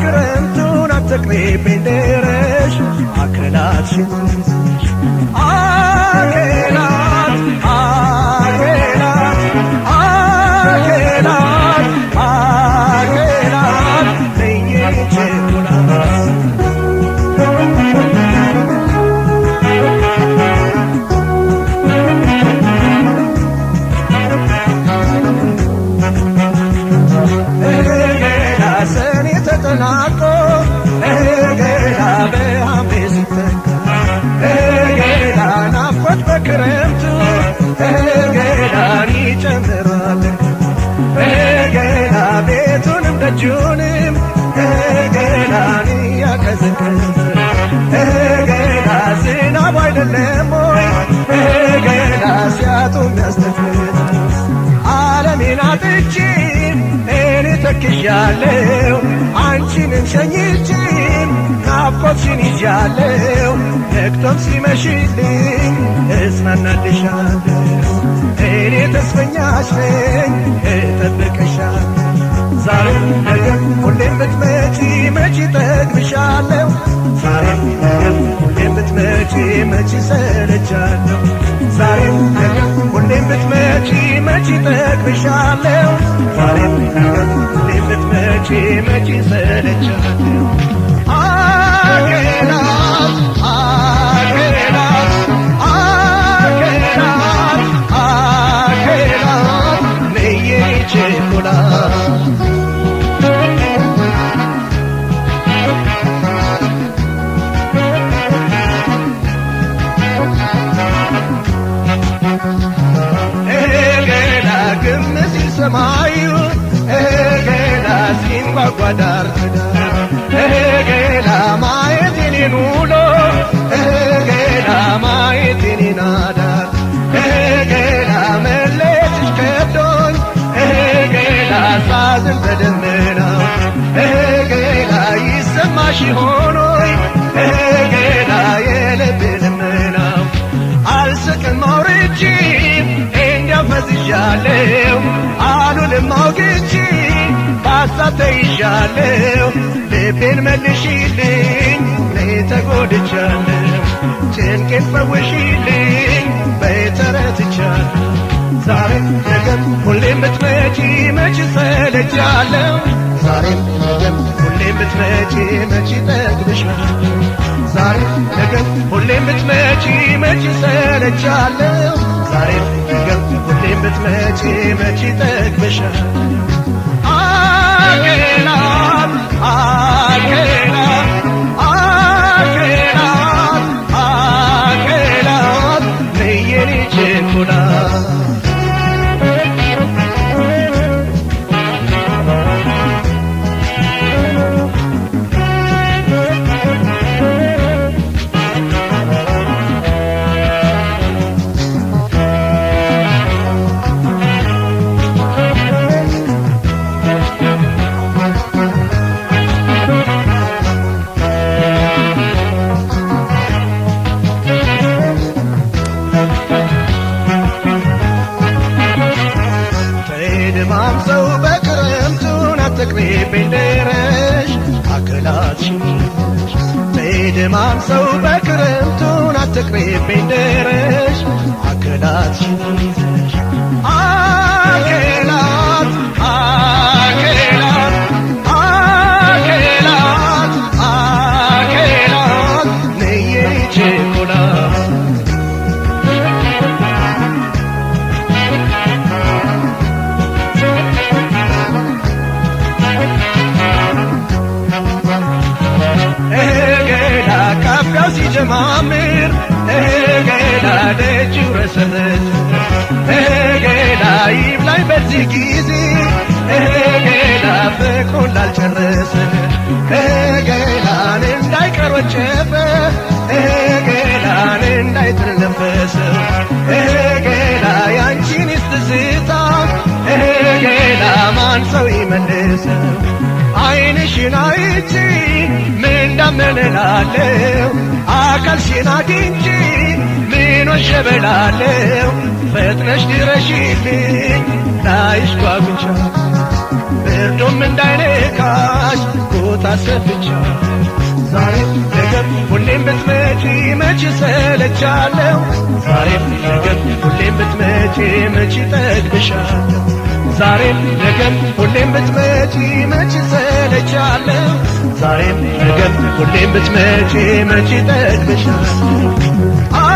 በክረምቱን አትቅሪብኝ ድረሽ አክላትሽን አኬላት አኬላት አኬላት አኬላት ለየች ኩላት እገዳ ሰኔ ተጠናቆ እገዳ በሐምሌ ሲተካ እገዳ ናፍቆት በክረምቱ እገዳን ይጨምራል እገዳ ቤቱንም ደጁንም እገዳን ያቀዘቅዝ እገዳ ዝናብ አይደለም ወይ እገዳ ሲያጡ የሚያስተፍት ዓለሜን አጥቼ እኔ ተክዣለሁ አንቺንም ሸኝቼ ናፍቆትሽን ይዣለሁ ነግቶም ሲመሽልኝ እጽናናልሻለሁ እኔ ተስፈኛሽ ነኝ እጠብቅሻለሁ ዛሬም ነገም ሁሌም ብትመጪ መች ጠግብሻለሁ ዛሬም ነገም ሁሌም ብትመጪ መች ሰለቻለሁ ዛሬም ነገም ሁሌም ብትመጪ መች ጠግብሻለሁ ዛሬም ነገም ሁሌም ብትመጪ መች ሰለቻለሁ አኬላት አኬላት አኬላት አኬላት ነይ ቸኮላት እገዳ ግም ሲል ሰማዩ እገዳ ሲንጓጓ ዳር ከዳር እገዳ ማየት የኔን ውሎ እገዳ ማየት የኔን አዳር እገዳ መለየትሽ ከብዶኝ እገዳ ሳዝን በደመናው እገዳ ይሰማሽ ሆኖይ እገዳ የልብ ልመናው አልስቅም አውርቼ እንዲያፈዝዣለሁ አሉልም አውግቼ በሀሳብ ተይዣለሁ ልቤን መልሽልኝ እኔ ተጎድቻለሁ ጭንቄን ፈውሽልኝ በተረትቻለሁ ዛሬም ነገም ሁሌም ብትመጪ መች ሰለቻለሁ ዛሬም ነገም ሁሌም ብትመጪ መች ጠግብሻለሁ ዛሬም ነገም ሁሌም ብትመጪ መች ሰለቻለሁ ዛሬም ነገም ሁሌም ብትመጪ መች ጠግብሻለሁ አኬላት አኬላት አኬላት አኬላት ነይ የኔ ቸኮላት ድማም ሰው በክረምቱን አትቅሪብኝ ድረሽ አክላትሽን ድማም ሰው በክረምቱን አትቅሪብኝ ድረሽ አክላትሽን ይዘሽ አኬላት አኬላት አኬላት አኬላት ነይ የኔ ቸኮላት እገዳ ካፊያው ሲጀማምር እገዳ ደጁ ረሰረሰ እገዳ ይብላኝ በዚህ ጊዜ እገዳ ፍቅሩን ላልጨረሰ እገዳን እንዳይቀር ወጨፈ እገዳን እንዳይጥል ነፈሰ እገዳ ያንቺን ስትዝታ እገዳ ማን ሰው ይመልሰው አይንሽን አይቼ ምን እንዳመነላለሁ አካልሽን አግኝቼ ምን ወሸበላለሁ ፈጥነሽ ድረሽልኝ ላይሽ ጓጉቻ ብርዱም እንዳይነካሽ ቦታ ሰፍቻ ዛሬም ነገም ሁሌም ብትመጪ መች ሰለቻለሁ ዛሬም ነገም ሁሌም ብትመጪ መች ጠግብሻለሁ ዛሬም ነገም ሁሌም ብትመጪ መች ሰለቻለሁ ዛሬም ነገም ሁሌም ብትመጪ መች ጠግብሻለሁ